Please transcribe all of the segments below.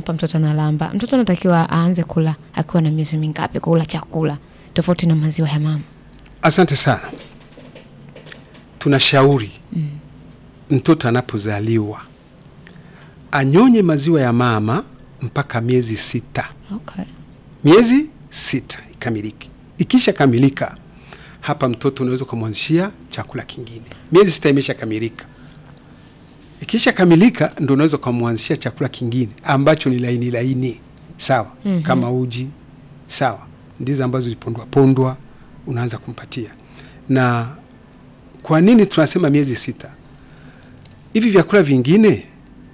unampa mtoto analamba, mtoto anatakiwa aanze kula akiwa na miezi mingapi kula chakula tofauti na maziwa ya mama? Asante sana. Tunashauri mtoto anapozaliwa anyonye maziwa ya mama mpaka miezi sita, Okay. miezi sita ikamilike. Ikisha kamilika, hapa mtoto unaweza ukamwanzishia chakula kingine. Miezi sita imesha kamilika, ikisha kamilika ndo unaweza ukamwanzishia chakula kingine ambacho ni laini laini, sawa Mhm. kama uji, sawa, ndizo ambazo zilipondwa pondwa, unaanza kumpatia. Na kwa nini tunasema miezi sita? Hivi vyakula vingine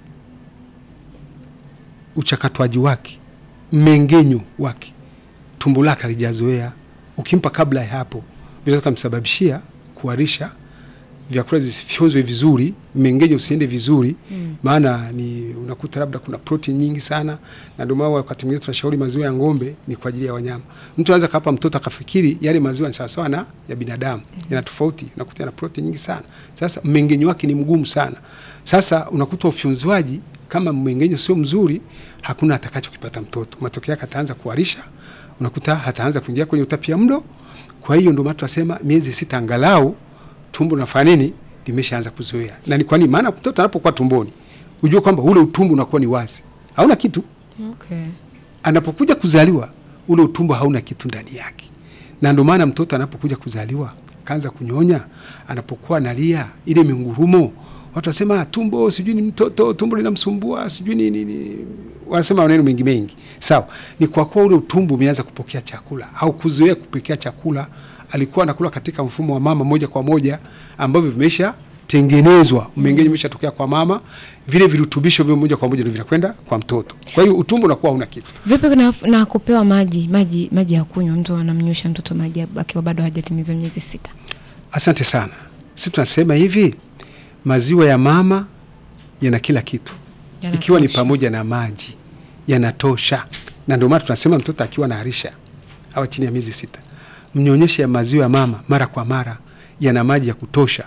uchakatwaji wake, mmengenyo wake, tumbo lake alijazoea. Ukimpa kabla ya hapo, vinaweza kumsababishia kuharisha, vyakula visifyonzwe vizuri, mmengenyo usiende vizuri Mm. maana ni unakuta labda kuna protein nyingi sana, na ndio maana wakati mwingine tunashauri maziwa ya ng'ombe ni kwa ajili ya wanyama. Mtu anaweza kapa mtoto akafikiri yale maziwa ni sawasawa na ya binadamu, yana tofauti, unakuta yana protein nyingi sana. Sasa mmengenyo wake ni mgumu sana. Sasa unakuta ufyonzwaji kama mmengenyo sio mzuri, hakuna atakachokipata mtoto. Matokeo yake ataanza kuharisha, unakuta hataanza kuingia kwenye utapia mlo. Kwa hiyo ndio maana tunasema miezi sita angalau tumbo nafanya nini limeshaanza kuzoea. Na ni kwa nini? Maana mtoto anapokuwa tumboni, ujue kwamba ule utumbo unakuwa ni wazi, hauna kitu. Okay. Anapokuja kuzaliwa, ule utumbo hauna kitu ndani yake, na ndio maana mtoto anapokuja kuzaliwa kaanza kunyonya, anapokuwa analia, ile mingurumo, watu wasema "Ah, tumbo sijui ni mtoto, tumbo linamsumbua sijui ni nini, wanasema maneno mengi mengi. Sawa, ni kwa kuwa ule utumbo umeanza kupokea chakula au kuzoea kupokea chakula. Alikuwa anakula katika mfumo wa mama moja kwa moja, ambavyo vimesha tengenezwa, mmengenyo umeshatokea kwa mama, vile virutubisho vile moja kwa moja ndio vinakwenda kwa mtoto. Kwa hiyo utumbo unakuwa hauna kitu. Vipi na, na kupewa maji maji maji ya kunywa? Mtu anamnywesha mtoto maji akiwa bado hajatimiza miezi sita. Asante sana. Sisi tunasema hivi, maziwa ya mama yana kila kitu, Yanatosha. ikiwa ni pamoja na maji yanatosha, na ndio maana tunasema mtoto akiwa anaharisha au chini ya miezi sita, mnyonyeshe ya maziwa ya mama mara kwa mara, yana maji ya kutosha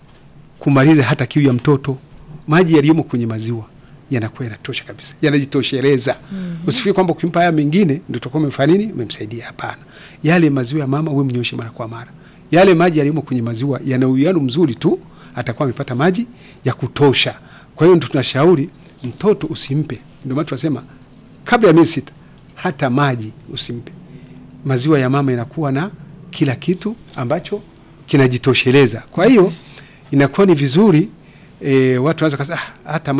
kumaliza hata kiu ya mtoto. Maji yaliyomo kwenye maziwa yanakuwa yanatosha kabisa, yanajitosheleza. Usifikiri kwamba ukimpa haya mengine ndio utakuwa umefanya nini, umemsaidia. Hapana, yale maziwa ya mama uwe mnyoshe mara kwa mara. Yale maji yaliyomo kwenye maziwa yana uwiano mzuri tu, atakuwa amepata maji ya kutosha. Kwa hiyo ndio tunashauri mtoto usimpe, ndio maana tunasema kabla ya miezi sita hata maji usimpe. Maziwa ya mama inakuwa na kila kitu ambacho kinajitosheleza. Kwa hiyo inakuwa ni vizuri e, watu wanaweza kusema "Ah, hata